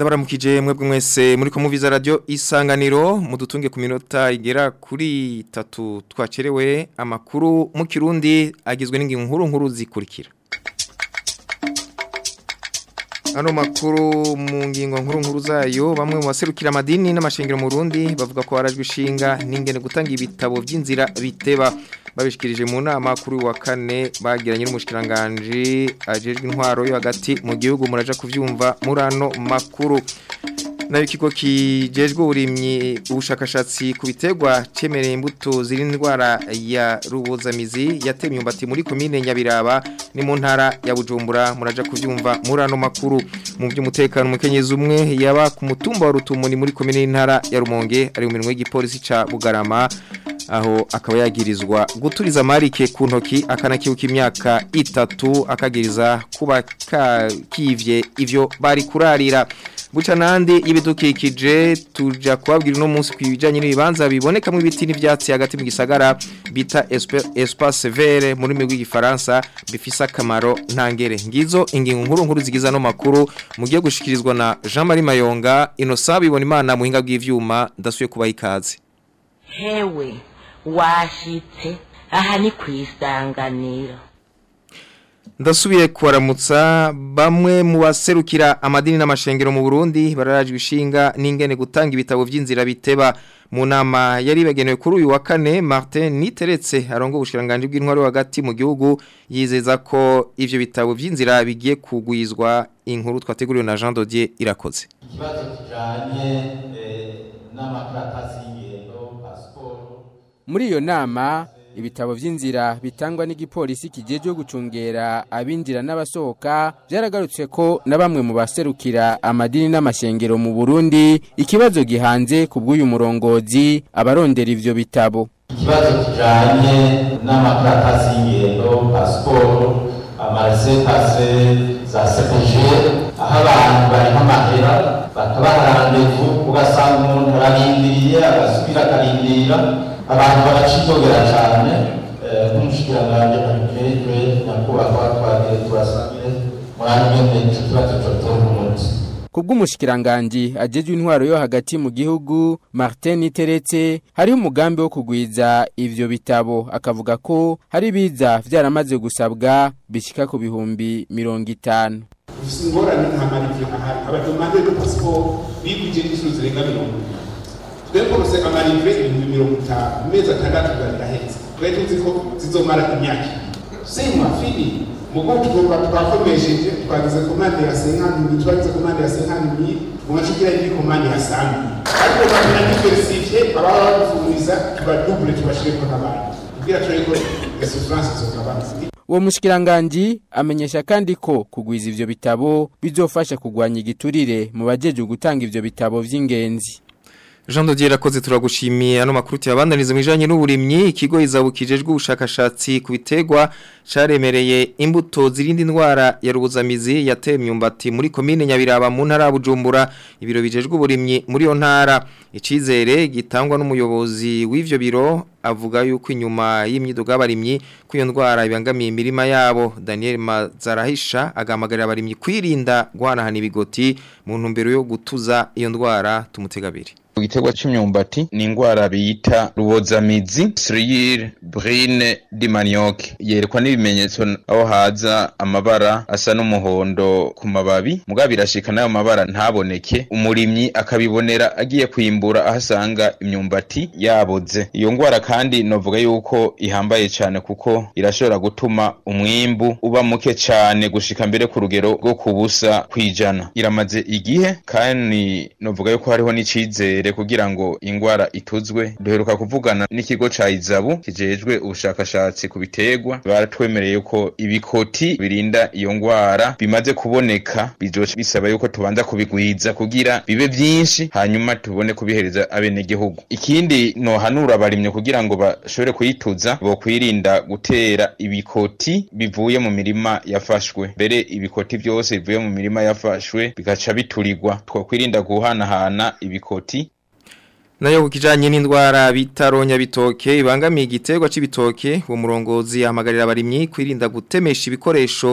ndabaramukije mwebwe mwese muri ko muviza radio isanganiro mudutunge ku minota igera kuri itatu twacerewe amakuru mu kirundi agizwe n'ingingo nkuru nkuru zikurikira Ano makuru mu ngingo nkuru nkuru zayo bamwe mu baserukira amadini n'amashengero mu Burundi bavuga ko harajwe ishinga n'ingene gutanga ibitabo by'inzira biteba babishikirije mu nama kuri wa kane bagiranye n'umushikiranganje ajejwe intwaro yo hagati mu gihugu muraja kuvyumva murano makuru nayo ikigo kijejwe uburimyi ubushakashatsi ku biterwa cemereye imbuto ziri indwara ya rubozamizi yateye imyumbati muri komine Nyabiraba ni mu ntara ya Bujumbura muraja kuvyumva murano makuru mu by'umutekano umukenyezi umwe yaba ku mutumba wa Rutumuni muri komine y'intara ya Rumonge ari mu minwe y'igipolisi ca Bugarama aho akaba yagirizwa guturiza marike ku ntoki akanakibuka imyaka itatu akagiriza kuba kivye ivyo bari kurarira buca nandi y'ibidukikije tuja kubabwira uno munsi kwijanye n'ibibanza bibonekamo ibiti n'ivyatsi hagati mu gisagara bita espace vert muri migwi gifaransa bifisa akamaro ntangere ngizo ingingo nkuru nkuru zigiza no makuru mugiye gushikirizwa na Jean Marie Mayonga inosa bibona imana muhinga bw'ivyuma ndasuye kubaha ikaze hewe washitse aha ni kwisanganiro ndasubiye kubaramutsa bamwe mu baserukira amadini n'amashengero mu Burundi bararajwe ishinga n'ingene gutanga ibitabo by'inzira biteba mu nama yari bagenewe kuri uyu wa kane Martin Niteretse arongo ubushiranganje bw'intwaro hagati mu gihugu yizeza ko ivyo bitabo by'inzira bigiye kugwizwa inkuru twateguriwe na Jean Dodier irakoze ikibazo kijanye n'amakaratasi y'ingendo pasiporo muri iyo nama ibitabo by'inzira bitangwa n'igipolisi kijeje gucungera abinjira n'abasohoka byaragarutse ko na bamwe mu baserukira amadini n'amashengero mu Burundi ikibazo gihanze ku bw'uyu murongozi abarondera ivyo bitabo ikibazo kijanye n'amakaratasi y'ingendo pasiporo amarese pase za sepeje aho abantu bariho amahera bakabaha randevu ugasanga umuntu ararindiriye agasubira akarindira abantu baracitogera cyane nk'umushikiranganji abikejwe nyakubahwa twagiye turasabire murangene ico kibazo cotora umuti kubw'umushikiranganji ajejwe intwaro yo hagati mu gihugu Martin Niteretse hariho umugambi wo kugwiza ivyo bitabo akavuga ko hari biza vyaramaze gusabwa bishika ku bihumbi mirongo itanu ufise ingorane nta marivyo ahari abadomande de pasiporo bigwije inshuro zirenga mirongo ibiri twebwe rose amarivyo ibihumbi mirongo itanu mu mezi atandatu bwarahetse twari tuzi ko zizomara imyaka ibiri sema fini mugo tugomba twakomesheje twagize komande ya senkani twagize komande ya senkani mille mwacugira indi komande ya sami ariko bamenya diversifiye ababa badufuriza tubadubure tubashireko n'abandi kugira tureko esufrance zogabanuka uwo mushikiranganji amenyesha kandi ko kugwiza ivyo bitabo bizofasha kugwanya igiturire mu bajeje gutanga ivyo bitabo vy'ingenzi Jean Dodier rakoze turagushimiye ano makuru tuyabandaniza mwijanye n'uburimyi ikigo izabukijejwe ubushakashatsi ku bitegwa caremereye imbuto zirindi ndwara ya rubuzamizi yateye imyumbati muri komine Nyabiraba mu ntara ya Bujumbura ibiro bijejwe uburimyi muri yo ntara icizere gitangwa n'umuyobozi w'ivyo biro avuga yuko inyuma y'imyiduga y'abarimyi ko iyo ndwara ibangamiye imirima yabo Daniel Mazarahisha agamagarira abarimyi kwirinda guhanahana ibigoti mu ntumbero yo gutuza iyo ndwara tumutegabiri Igiterwa c'imyumbati ni ingwara bita rubozamizi Srire Brine di Manioc yerekwa n'ibimenyetso aho haza amabara asa n'umuhondo ku mababi mugabo birashika nayo mabara ntaboneke umurimyi akabibonera agiye kwimbura aho asanga imyumbati yaboze iyo ngwara kandi novuga yuko ihambaye cyane kuko irashobora gutuma umwimbu uba muke cyane gushika mbere ku rugero rwo kubusa kwijana iramaze igihe kandi novuga yuko hariho n'icizere kugira ngo ingwara ituzwe duheruka kuvugana n'ikigo ca izabu kijejwe ubushakashatsi ku biterwa baratwemereye ko ibikoti birinda iyo ngwara bimaze kuboneka bizoca bisaba yuko tubanza kubigwiza kugira bibe vyinshi hanyuma tubone kubihereza abenegihugu ikindi nohanura abarimye kugira ngo bashobore kuyituza bo kwirinda gutera ibikoti bivuye mu mirima yafashwe mbere ibikoti vyose bivuye mu mirima yafashwe bigaca biturirwa twokwirinda guhanahana ibikoti nayo kukijanye n'indwara bitaronya bitoke ibangamiye igiterwa c'ibitoke uwo murongozi ahamagarira abarimyi kwirinda gutemesha ibikoresho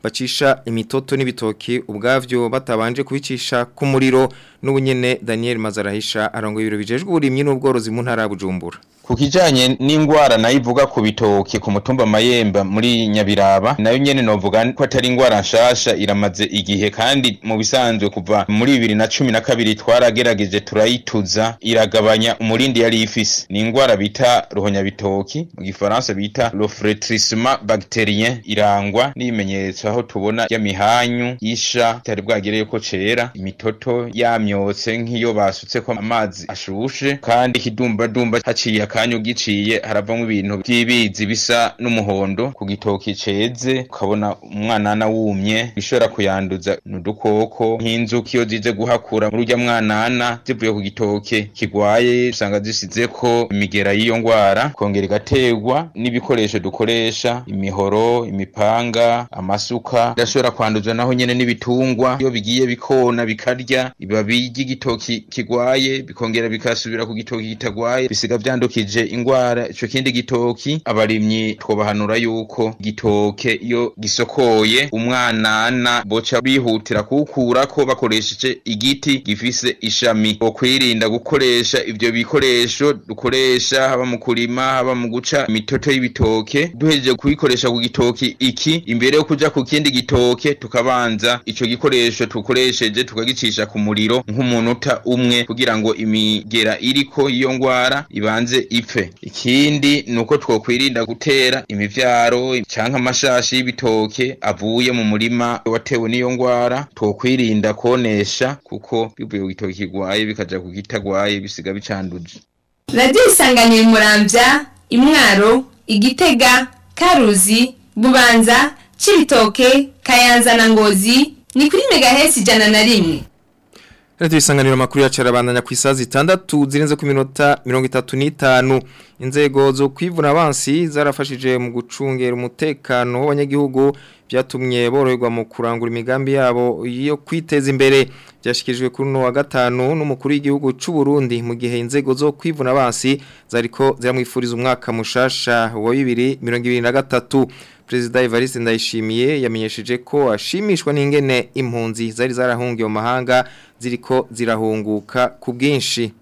bacisha imitoto n'ibitoki ubwavyo batabanje kubicisha ku muriro n'ubunyene Daniel Mazarahisha arongoye ibiro bijejwe uburimyi n'ubworozi mu ntara ya Bujumbura ku kijanye n'ingwara nayo ivuga ku bitoki ku mutumba mayemba muri nyabiraba nayo nyene novuga ko atari ingwara nshasha iramaze igihe kandi mu bisanzwe kuva muri bibiri na cumi na kabiri twaragerageje turayituza iragabanya umurindi yari ifise ni ingwara bita ruhonyabitoki mu gifaransa bita lofretrisma bacterien irangwa n'ibimenyetso aho tubona y'amihanyu isha itari bwagereye ko cera imitoto yamyotse nk'iyo basutseko amazi ashushe kandi ikidumbadumba haciye akanyu giciye haravamwo ibintu by'ibizi bisa n'umuhondo ku gitoki ceze ukabona umwanana wumye bishobora kuyanduza n'udukoko nk'inzuki iyo zize guhakura muri urya mwanana zivuye ku gitoke kigwaye usanga zisizeko imigera y'iyo ngwara kongera igaterwa n'ibikoresho dukoresha imihoro imipanga amasuka irashobora kwanduzwa naho nyene n'ibitungwa iyo bigiye bikona bikarya ibibabi ry'igitoki kigwaye bikongera bikasubira ku gitoki kitagwaye bisiga vyandukije ingwara ico kindi gitoki abarimyi twobahanura yuko gitoke iyo gisokoye umwanana boca bihutira kuwukurako bakoresheje igiti gifise ishami okwirinda gukoresha ivyo bikoresho dukoresha haba mu kurima haba mu guca imitoto y'ibitoke duhejeje kubikoresha ku gitoki iki imbere yo kuja ku kindi gitoke tukabanza ico gikoresho tukoresheje tukagicisha ku muriro nk'umunota umwe kugira ngo imigera iriko iyo ngwara ibanze ipfe ikindi nuko twokwirinda gutera imivyaro canke amashashi y'ibitoke avuye mu murima watewe n'iyo ngwara twokwirinda konesha kuko bivuye ku gitoki kigwaye bikaja ku kitagwaye bisiga bicanduje radiyo isanganira umuramvya imwaro igitega karuzi bubanza cibitoke kayanza na ngozi ni kuri megahesi ijana na rimwe Radio isanganiro makuru yacu arabandanya ku isazi 6 zirenze ku minota 35 inzego zo kwivuna abansi zarafashije mu gucungera umutekano w'abanyagihugu byatumye boroherwa mu kurangura imigambi yabo yo kwiteza imbere byashikirijwe kuri no wa gatanu n'umukuru w'igihugu c'u Burundi mu gihe inzego zo kwivuna abansi zariko ziramwifuriza umwaka mushasha wa 2023 Perezida Evariste Ndayishimiye yamenyesheje ko ashimishwa n'ingene impunzi zari zarahungiye mu mahanga ziriko zirahunguka ku bwinshi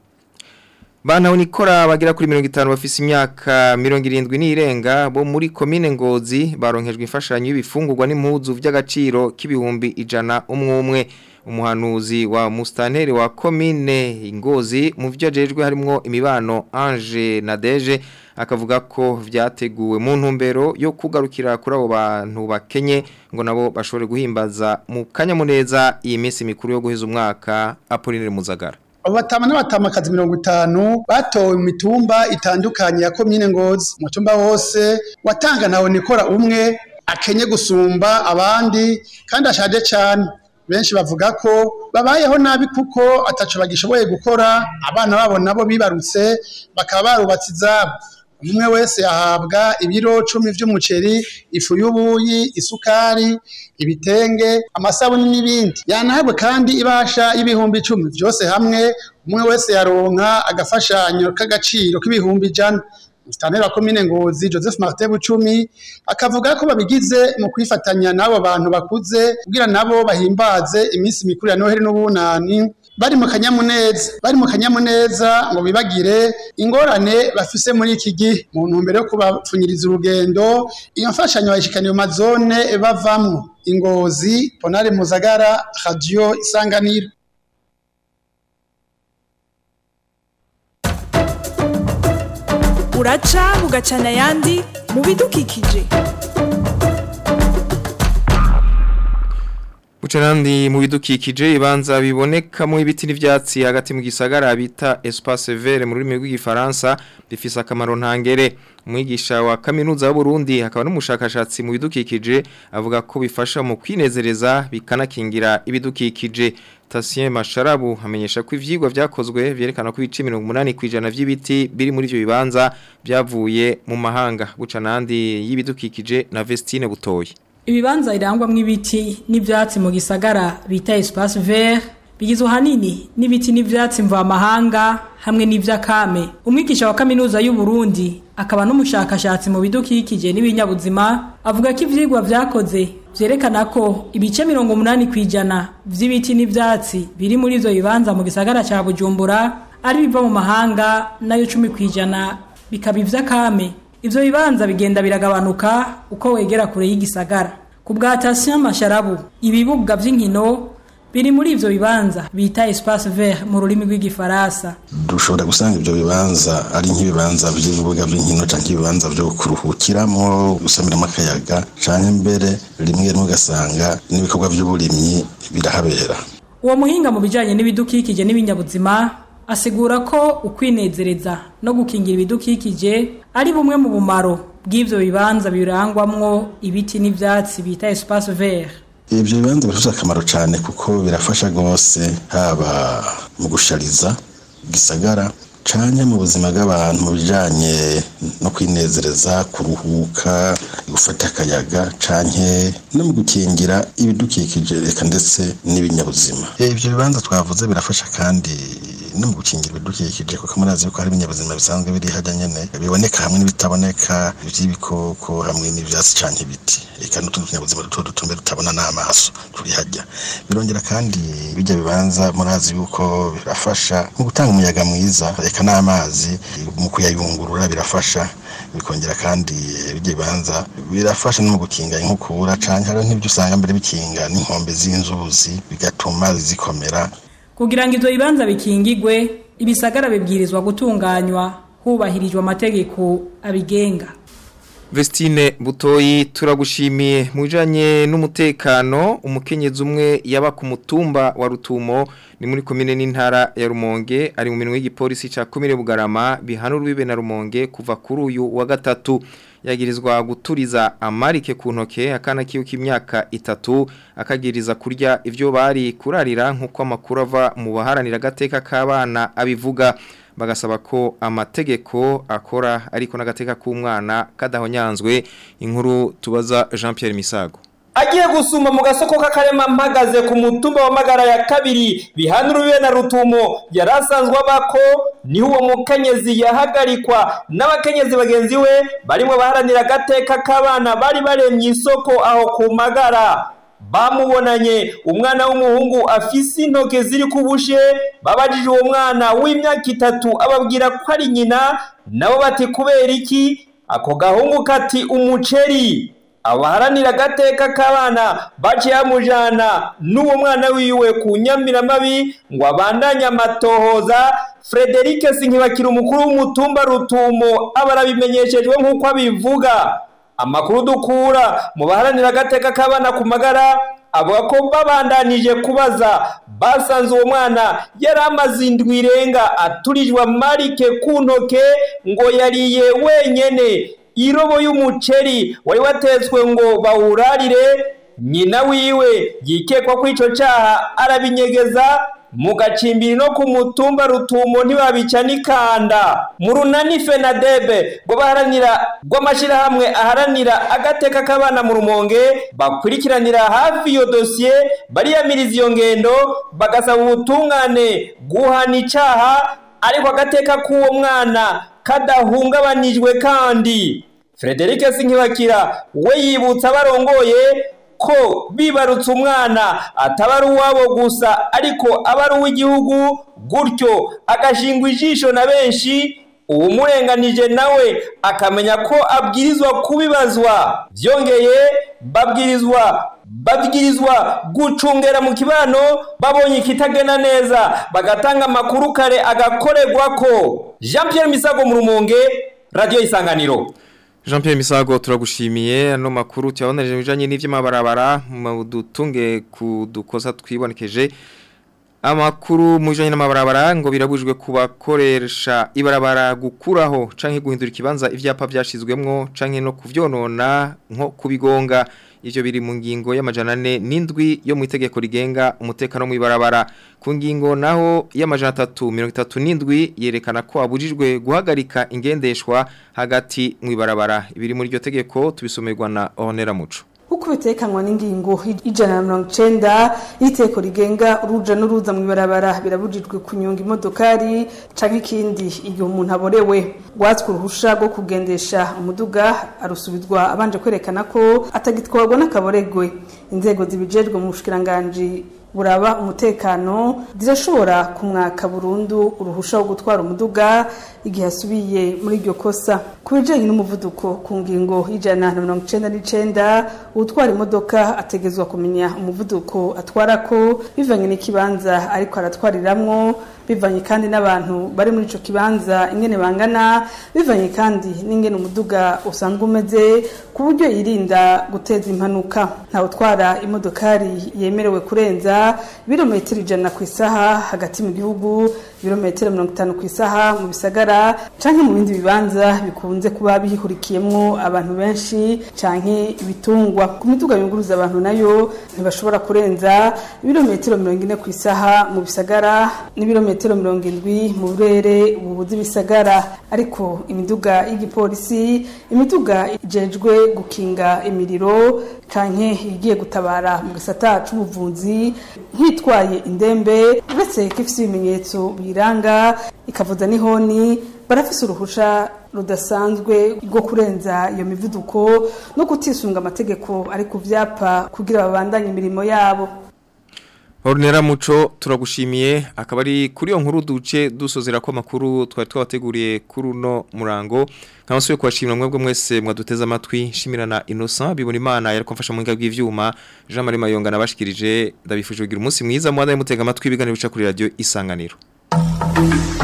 Bana unikora bagira kuri 50 bafise imyaka 70 n'irenga bo muri commune Ngozi baronkejwe imfashanyo y'ibifungurwa n'impuzu vy'agaciro k'ibihumbi ijana umwe umwe umuhanuzi wa mustaneri wa commune Ngozi mu vyo ajejwe harimo imibano Ange Nadeje akavuga ko vyateguwe mu ntumbero yo kugarukira kuri abo bantu bakenye ngo nabo bashobore guhimbaza mu kanyamuneza iyi minsi mikuru yo guheza umwaka Apollinaire Muzagara abo batama n'abatamakazi mirongo itanu batowe mu mitumba itandukanye ya komine ngozi umutumba wose watanga nawe nikora umwe akenye gusumba abandi kandi ashaje cyane benshi bavuga ko babayeho nabi kuko ataco bagishoboye gukora abana babo nabo bibarutse bakaba barubatse izabo umwe wese yahabwa ibiro cumi vy'umuceri ifu y'ubuyi isukari ibitenge amasabuni n'ibindi yanahabwe kandi ibasha y'ibihumbi icumi vyose hamwe umwe wese yaronka agafashanyo k'agaciro k'ibihumbi ijana Mustanteri wa komine Ngozi Joseph Martin Bucumi akavuga ko babigize mu kwifatanya n'abo bantu bakuze kugira nabo bahimbaze iminsi mikuru ya Noheli n'ubunani bari mu kanyamuneza bari mu kanyamuneza ngo bibagire ingorane bafise muri iki gihe mu ntumbero yo kubapfunyiriza urugendo iyo mfashanyo bayishikaniye mu mazone bavamwo ingozi Ponare Muzagara Radio Isanganiro uraca bugacana ayandi mu bidukikije Bucanandi mu bidukikije ibanza bibonekamo ibiti n'ivyatsi hagati mu gisagara bita espace vert mu rurimi rw'igifaransa bifise akamaro ntangere umwigisha wa kaminuza y'u Burundi hakaba n'umushakashatsi mu bidukikije avuga ko bifasha mu kwinezereza bikanakingira ibidukikije Tasien Masharabu amenyesha ko ivyigwa vyakozwe vyerekana ko ibice 80 kwijana vy'ibiti biri muri ivyo bibanza byavuye mu mahanga bucanandi y'ibidukikije na Vestine Butoyi Ibibanza irangwamwo ibiti n'ivyatsi mu gisagara bita espace vert bigizwe hanini n'ibiti n'ivyatsi mva mahanga hamwe n'ivyakame umwigisha wa kaminuza y'u Burundi akaba n'umushakashatsi mu bidukikije n'ibinyabuzima avuga ko ivyigwa vyakoze vyerekana ko ibice mirongo umunani kw'ijana vy'ibiti n'ivyatsi biri muri ivyo bibanza mu gisagara ca bujumbura ari biva mu mahanga nayo cumi kw'ijana bikaba ivy'akame ivyo bibanza bigenda biragabanuka uko wegera kure y'igisagara ku bwa Tatien Masharabu ibibuga vy'inkino biri muri ivyo bibanza bita espace vert mu rurimi rw'igifaransa dushobora gusanga ibyo bibanza ari nk'ibibanza by'ibibuga by'inkino cyangwa ibibanza byo kuruhukiramo gusamiramo akayaga cyangwa mbere rimwe rimwe ugasanga n'ibikorwa by'uburimyi birahabera uwo muhinga mu bijanye n'ibidukikije n'ibinyabuzima asigura ko ukwinezereza no gukingira ibidukikije ari bumwe mu bumaro bw'ivyo bibanza birangwamwo ibiti n'ivyatsi bita espace vert ibyo bibanza bifite akamaro cyane kuko birafasha rwose haba mu gushariza gisagara cyane mu buzima bw'abantu mu bijyanye no kwinezereza kuruhuka gufata akayaga cyane no mu gukingira ibidukikije reka ndetse n'ibinyabuzima ibyo bibanza twavuze birafasha kandi no mu gukingira ibidukikije kuko murazi yuko hari ibinyabuzima bisanzwe biri hajya nyene biboneka hamwe n'ibitaboneka ivy'ibikoko hamwe n'ivyatsi canke ibiti eka n'utundi tunyabuzima duto duto mbere tutabona n'amaso turi hajya birongera kandi bijya bibanza murazi yuko birafasha mu gutanga umuyaga mwiza eka n'amazi mu kuyayungurura birafasha bikongera kandi bijya bibanza birafasha no mu gukinga inkukura canke hariho n'ibyo usanga mbere bikinga n'inkombe z'inzuzi bigatuma zikomera kugira ngo ivyo bibanza bikingigwe ibisagara bibwirizwa gutunganywa hubahirijwe amategeko abigenga Vestine Butoyi turagushimiye mu bijanye n'umutekano umukenyezi umwe yaba ku mutumba wa Rutumo ni muri komine n'intara ya Rumonge ari mu minwe y'igipolisi ca komine Bugarama bihanura bibe na Rumonge kuva kuri uyu wa gatatu yagirizwa guturiza amarike ku ntoke akana kiyo k'imyaka itatu akagiriza kurya ivyo bari kurarira nkuko amakuru ava mu baharanira gateka k'abana abivuga bagasaba ko amategeko akora ariko n'agateka k'umwana kadahonyanzwe inkuru tubaza Jean Pierre Misago agiye gusuma mu gasoko k'akarema mpagaze ku mutumba wa magara ya kabiri bihanura na rutumo yari asanzwe abako niho uwo mukenyezi yahagarikwa n'abakenyezi bagenzi we barimo baharanira agateka k'abana bari baremye isoko aho ku magara bamubonanye umwana w'umuhungu afise intoke ziri ku bushe babajije uwo mwana w'imyaka itatu ababwira ko ari nyina nabo bati kubera iki ako gahungu kati umuceri abaharanira agateka k'abana baciye bamujyana n'uwo mwana wiwe ku nyamiramabi ngo abandanye amatohoza frederic sinkibakira umukuru w'umutumba rutumo aba arabimenyeshejwe nk'uko abivuga amakuru dukura mu baharanira agateka k'abana ku magara avuga ko babandanije kubaza basanze uwo mwana yari amaze indwi irenga aturijwe amarike ku ntoke ngo yariye wenyene irobo y'umuceri wari watetswe ngo bawurarire nyina wiwe yikekwa ko icyo cyaha arabinyegeza mu gacimbiri no ku mutumba rutumo ntibabica n'ikanda mu runani fenadebe rwo baharanira rw'amashyirahamwe aharanira agateka k'abana mu rumonge bakurikiranira hafi iyo dosiye bariyamiriza iyo ngendo bagasaba ubutungane guhana icyaha ariko agateka k'uwo mwana kadahungabanijwe kandi frederic sinkibakira we yibutsa abarongoye ko bibarutse umwana ataba ari uwabo gusa ariko aba ari uw'igihugu gutyo agashingwa ijisho na benshi uwumurenganije nawe akamenya ko abwirizwa kubibazwa byongeye babwirizwa babwirizwa gucungera mu kibano babonye ikitagenda neza bagatanga amakuru kare agakorerwa ko jean Pierre misago mu rumonge radiyo isanganiro Jean Pierre Misago turagushimiye ano makuru cyabonereje bijanye n'ivy'amabarabara mu dutunge kudukosa twibonekeje amakuru mu bijanye n'amabarabara ngo birabujwe kubakoresha ibarabara gukuraho canke guhindura ikibanza ivyapa vyashizwemwo canke no kuvyonona nko kubigonga ivyo biri mu ngingo y'amajana 4 n'indwi yo mu itegeko rigenga umutekano mu ibarabara ku ngingo naho y'amajana 337 yerekana ko abujijwe guhagarika ingendeshwa hagati mu ibarabara ibiri muri iryo tegeko tubisomerwa na Honera Muco uko bitekanwa n'ingingo ijana na mirongo icenda y'iteko rigenga uruja n'uruza mu ibarabara birabujijwe kunyonga imodokari canke ikindi igihe umuntu aborewe rwatswe uruhusha rwo kugendesha umuduga arusubizwa abanje kwerekana ko atagitwarwa n'akaboregwe inzego zibijejwe mu bushikiranganji buraba umutekano zirashobora kumwaka burundu uruhusha wo gutwara umuduga igihe asubiye muri iryo kosa ku bijanye n'umuvuduko ku ngingo y'ijana na mirongo icenda n'icenda utwara imodoka ategezwa kumenya umuvuduko atwarako bivanye n'ikibanza ariko aratwariramwo bivanye kandi n'abantu bari muri ico kibanza ingene bangana bivanye kandi n'ingene umuduga usanzwe umeze ku buryo yirinda guteza impanuka ntawe utwara imodokari yemerewe kurenza ibirometero ijana ku isaha hagati mu gihugu ibirometero mirongo itanu ku isaha mu bisagara canke mu bindi bibanza bikunze kuba bihurikiyemwo abantu benshi canke ibitungwa ku miduga yunguruza abantu nayo ntibashobora kurenza ibirometero mirongo ine ku isaha mu bisagara n'ibirometero mirongo indwi mu burere bubuze ibisagara ariko imiduga y'igipolisi imiduga ijejwe gukinga imiriro canke igiye gutabara mu gisata c'ubuvuzi nk'itwaye indembe uretse ko ifise ibimenyetso biyiranga ikavuza n'ihoni barafise uruhusha rudasanzwe rwo kurenza iyo mivuduko no kutisunga amategeko ari ku vyapa kugira babandanye imirimo yabo Ornera muco turagushimiye akaba ari kuri iyo nkuru duce dusozera ko makuru twari twabateguriye kuri uno murango nkabasuye kubashimira mwebwe mwese mwaduteze amatwi shimirana Innocent bibona imana yari kumfasha mu ngabwi bw'ivyuma Jean Marie Mayonga nabashikirije ndabifuje kugira umunsi mwiza mwadaye mutega amatwi ibiganiro bica kuri radio isanganiro